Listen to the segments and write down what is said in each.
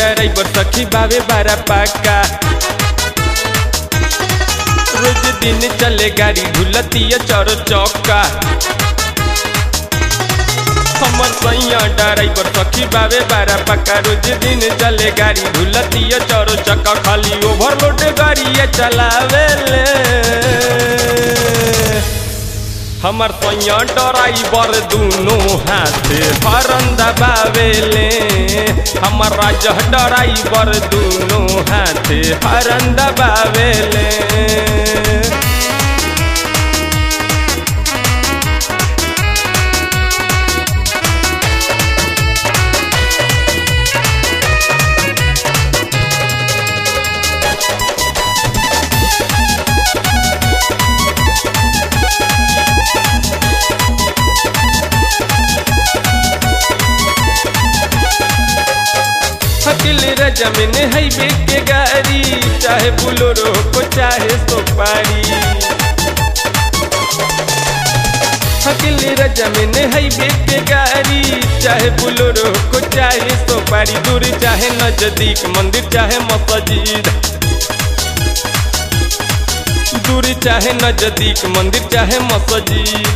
driver सखी बावे बारा पाका रोज दिन चले गाड़ी घुलतिया चौर चौका हमर सैया ड्राइवर सखी बावे बारा पक्का रोज दिन चले गाड़ी घुलतिया चौर चक्का खाली ओवरलोड गाड़ी चलावे ले हमर सैया ड्राइवर दुनो हाथ हरन दबावेले हमर राजा ड्राइवर दुनो हाथ हरन दबावेले हकिल रजमिन हाईवे के गाड़ी चाहे बुलोरो को चाहे सोपारी हकिल रजमिन हाईवे के गाड़ी चाहे बुलोरो को चाहे सोपारी दूर चाहे नजदीक मंदिर चाहे मस्जिद दूर चाहे नजदीक मंदिर चाहे मस्जिद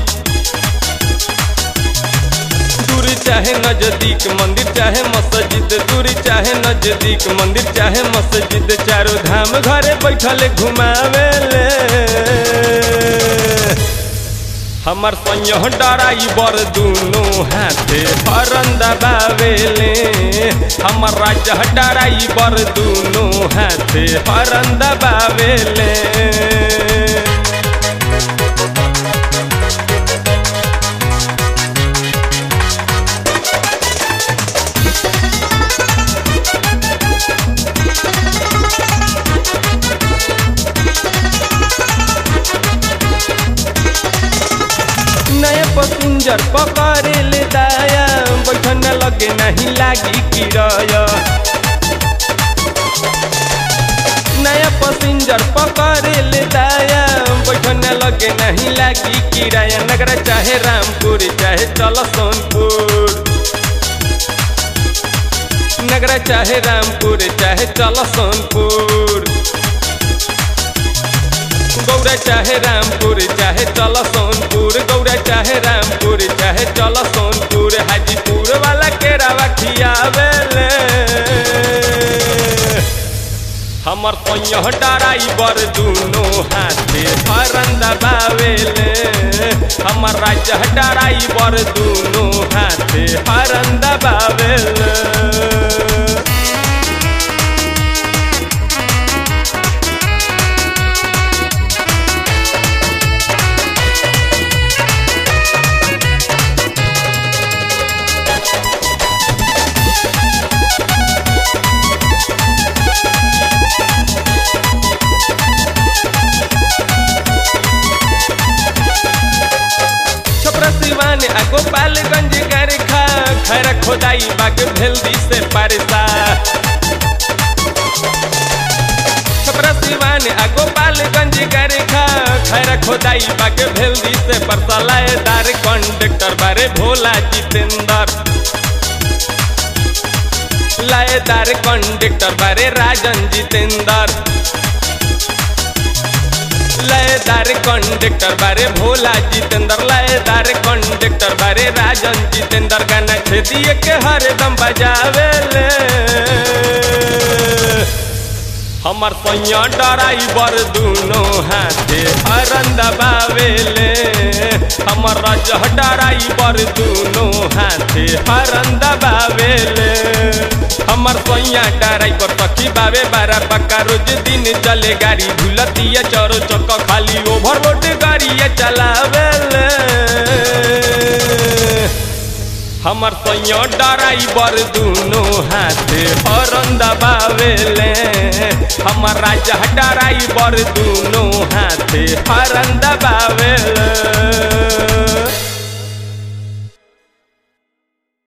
दूरी चाहे नजदीक मंदिर चाहे मस्जिद दूरी चाहे नजदीक मंदिर चाहे मस्जिद चारों धाम घरे बैठल घुमावे ले हमर सैया ड्राइवर दुनो हाथे हरन दबावेले हमर राजा ड्राइवर दुनो हाथे हरन दबावेले नया पसिंजर पकड़े ले दाया बैठन लगे नहीं लागी किराया नया पसिंजर पकड़े ले दाया बैठन लगे नहीं लागी किराया नगरा चाहे रामपुर चाहे चल सोनपुर नगरा चाहे रामपुर चाहे चल सोनपुर गौरा चाहे रामपुर चाहे चल सोनपुर गौरा चाहे रामपुर चाहे चल सोनपुर हाजीपुर वाला केरावा खियावेले हमर सैया ड्राइवर दुनो हाथे हरन दबावेले हमर राजा ड्राइवर दुनो हाथे हरन दबावेले छपरा सिवान आ गोपालगंज गरखा खैर खोदाई बाग भेल्दी से पारसा छपरा सिवान आ गोपालगंज गरखा खैर खोदाई बाग भेल्दी से परसा लाएदार कंडक्टर बारे भोला जितेंद्र लाएदार कंडक्टर बारे राजन जितेंद्र लयदार कंडक्टर बारे भोला जितेंद्र लयदार कंडक्टर बारे राजन जितेंद्र गाना छेदिए के हरदम बजावे ले हमर सैया ड्राइवर दुनो हाथे हरन दबावेले हमर राजा ड्राइवर दुनो हाथे हरन दबावेले हमर सैया ड्राइवर सखी बावे बारा पक्का रोज दिन चले गाड़ी भूलतिया चौरो चक्का खाली ओवरलोड गाड़ी चलावेले हमर सैया ड्राइवर दुनो हाथे हरन दबावेले हमर राजा ड्राइवर दुनो हाथे हरन दबावेले